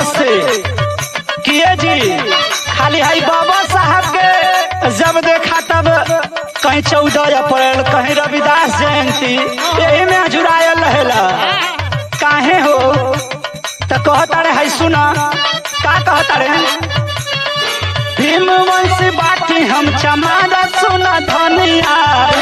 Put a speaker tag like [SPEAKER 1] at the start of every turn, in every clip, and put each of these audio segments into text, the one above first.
[SPEAKER 1] औरत से किए जी खाली हाई बाबा साहब के जब देखा तब कहीं चौदह अप्रैल कहीं रविदास जयंती यही में जुड़ायल रहेला काहे हो तो कहता रे है सुना का कहता रे भीम वंश बाटी हम चमारा सुना धनिया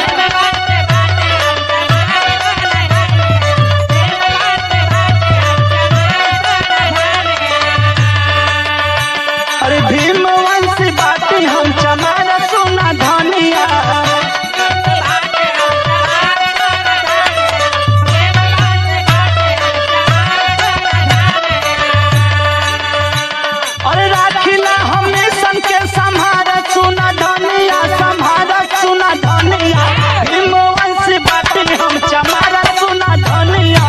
[SPEAKER 1] अरे भीम वंश बाटी हम चमारा सुना धनिया अरे राखिला हमेशन के संहारा सुना धनिया संहारा सुना धनिया भीम वंश बाटी हम चमारा सुना धनिया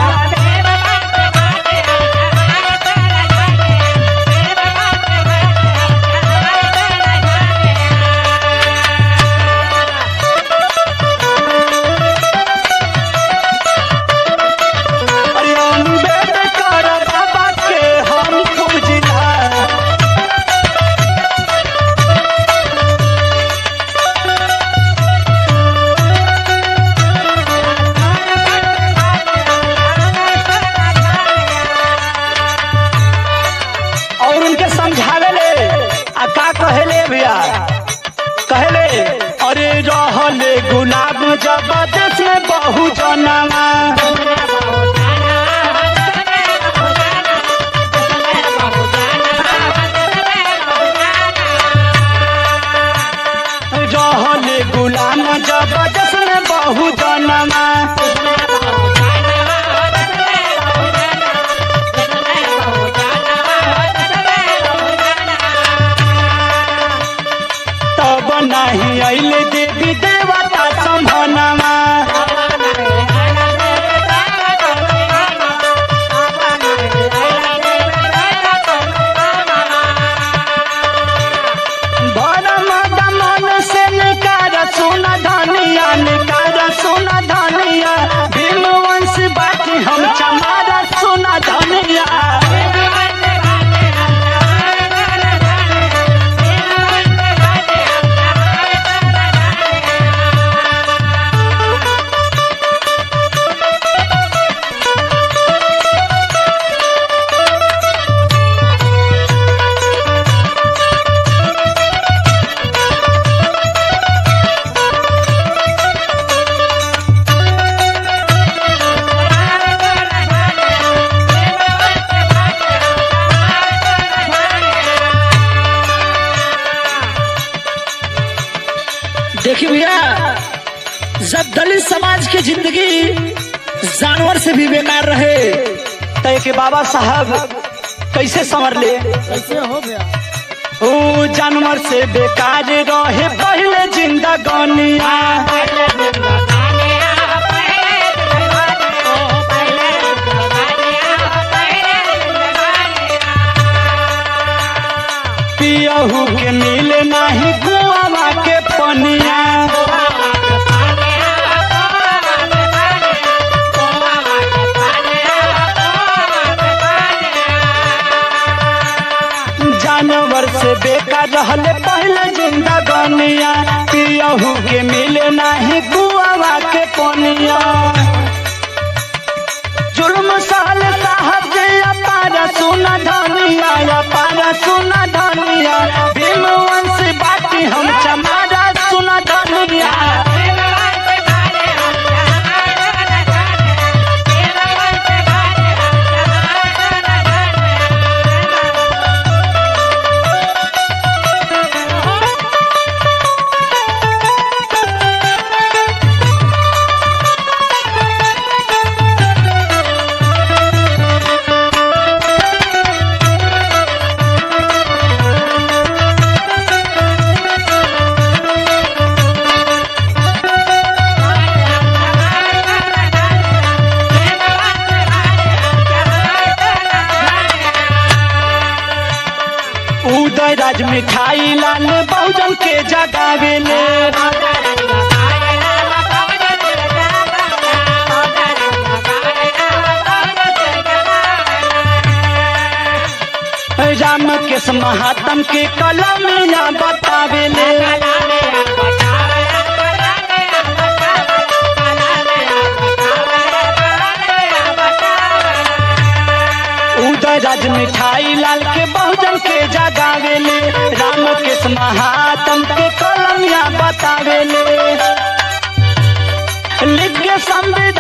[SPEAKER 1] अरे अम्बेडकर बाबा के हम पूजिला और उनके समझावे ले आ का कहेले भैया कहेले अरे रहले गुलाब जबरदस्त में बहु जनवा रहले गुलाम जबरदस्त में बहु जनवा तब नहीं अइले देवी देवता संभनवा भरम दमन से निकार सुन धनिया निकार सुन धनिया भीम वंश बाटी हम चमारा सुन धनिया देखिए भैया जब दलित समाज की जिंदगी जानवर से भी बेकार रहे तो के बाबा साहब कैसे संवर ले
[SPEAKER 2] कैसे हो गया
[SPEAKER 1] ओ जानवर से बेकार रहे पहले जिंदगानिया पियहू के मिले नहीं कुआवा के पनिया जानवर से बेकार रहले पहले जिंदगानिया पियहू के मिले नहीं कुआवा के पनिया जुल्म सहल साहब के अपार सुन धनिया अपार सुन धनिया भीम वंश बाटी हम चमारा सुन धनिया उदय राज मिठाई लाल बहुजन के जगावेले राम के महात्म के कलमिया बतावेले उदय राज मिठाई लाल के बहुजन के जगावेले राम के महात्म के कलमिया बतावेले लिख के संविधान